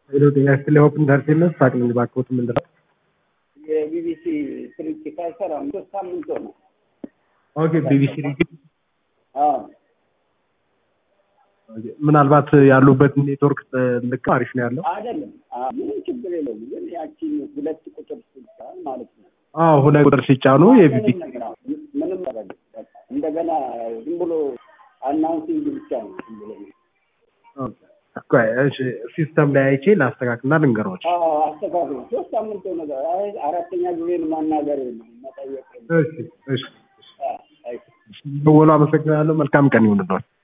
ሄሎ ጤና ይስጥልኝ ሆፕ ኢንተርቴንመንት ሳቅልኝ ባክዎት ምንድን ነው? የቢቢሲ ስርጭት አይሰራም። ሶስት ሳምንት ሆነ። ኦኬ ቢቢሲ ሬዲዮ አዎ ምናልባት ያሉበት ኔትወርክ ልክ አሪፍ ነው ያለው። አይደለም፣ አዎ፣ ምንም ችግር የለውም። ግን ያቺ ሁለት ቁጥር ስልጣ ማለት ነው አዎ ሁለት ቁጥር ሲጫኑ የቢቢሲ ምንም ነገር አዎ፣ ምንም ነገር በቃ እንደገና ዝም ብሎ አናውንሲንግ ብቻ ነው ዝም ብሎ ቆይ እሺ ሲስተም ላይ አይቼ ላስተካክልና ልንገሮች። አዎ፣ አስተካክሎ ሶስት ሳምንት ሆነ። አይ አራተኛ ጊዜን ማናገር የለም መጠየቅ የለም። እሺ እሺ አዎ፣ አይ ደወሉ። አመሰግናለሁ። መልካም ቀን ይሁንልዎት።